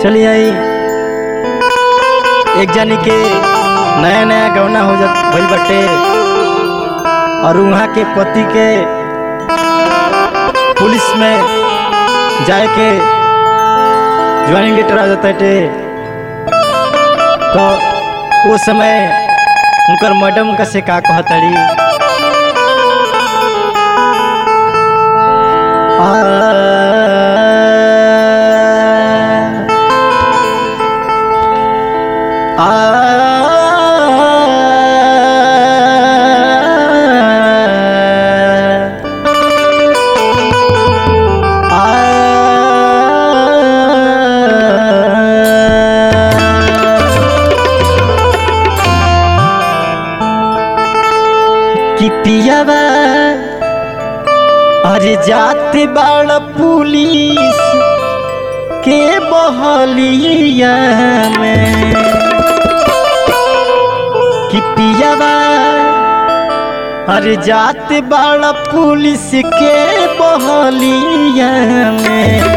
चलिए आई एक जानी के नया नया गौना हो जात भइल बटे और वहाँ के पति के पुलिस में जाए के ज्वाइनिंग लेटर आ जाता है तो वो समय उनकर मैडम का से का कहतड़ी आ कि पियावा अरे जाते बाड़ पुलिस के बहलिया में कि पियावा अरे जाते बाड़ पुलिस के बहलिया में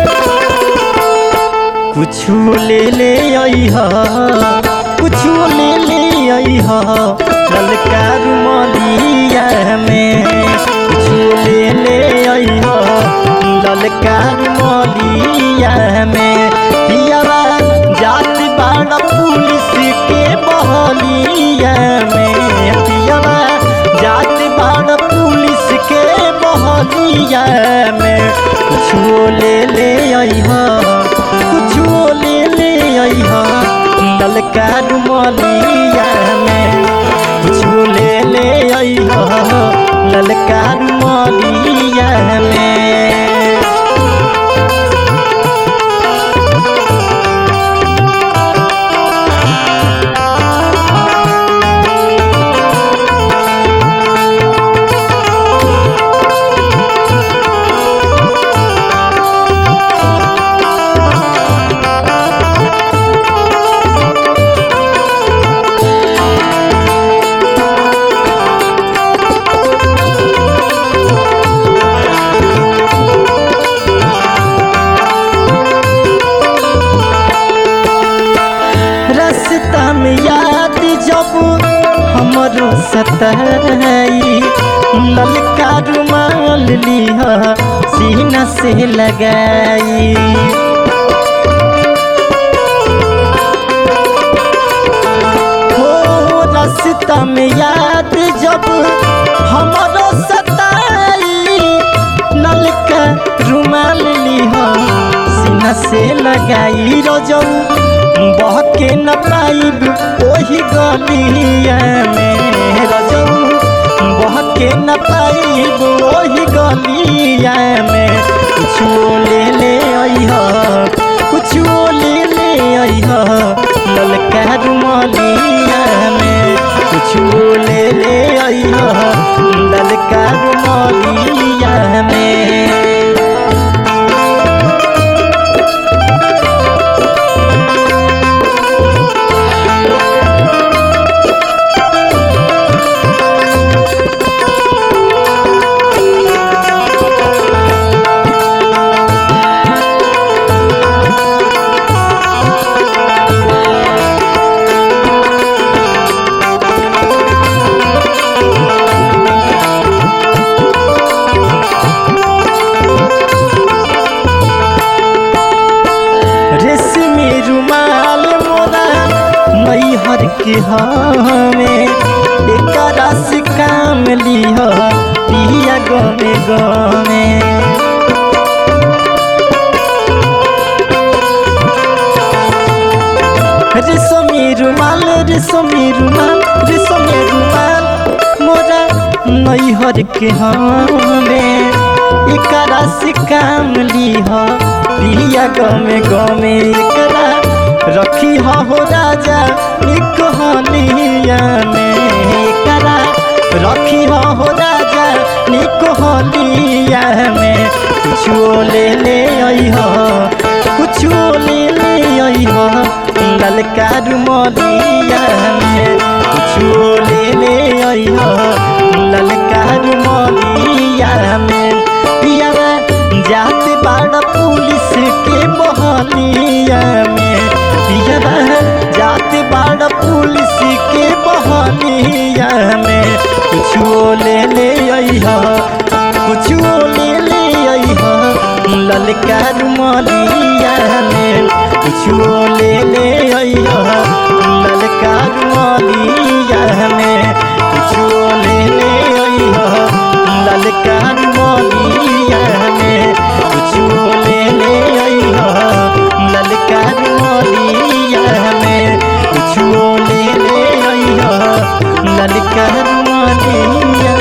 कुछु ले ले अइह कुछु ले ले अइह ललका रुमलिया में कुछु ले ले अइह ललका रुमलिया में पियावा जात बाड़ पुलिस के बहलिया में पियावा जात बाड़ पुलिस के बहलिया में कुछु ले ले अइह कुछु ले ले अइह ललका रुमलिया में कुछु ले ले अइह ललका रुमलिया में रास्ता में याद जब हमरो सताई ललका रुमाल लिह सीना से लगाई हो रास्ता में याद जब हमरो सताई नलका रुमाल लिह सीना से लगाई रजऊ बहके न पाइब ओही गलिया में रजऊ बहके न पाइब ओही गलिया में कुछो ले ले अइह कुछो ले ले अइह ललका रुमलिया में कुछो ले ले अइह ललका रुमलिया में रेशमी रुमाल मोरा मैहर के हमें एकरा से काम लिह पिया गमे गमे रेशमी रुमाल रेशमी रुमाल रेशमी रुमाल मोरा नैहर के हमें एकरा से काम लिह पिया गमे गमे एकरा रखी हो राजा एक हलिया में एकरा रखी हो राजा निक हलिया में कुछो ले ले अइह कुछो ले ले अइह ललका रुमलिया में कुछो ले ले अइह ललका रुमलिया में पिया जात बाड़ पुलिस के बहलिया में पुलिस के बहानिया में कुछो ले ले अइहा कुछो ले ले अइहा ललका रुमालिया में कुछो ले ले अइहा ललका रुमालिया में कुछो ले ले अइहा ललका रुमालिया में कुछो ले ले अइहा ललका रुमालिया में कुछो ले ले अइहा ललका रुमालिया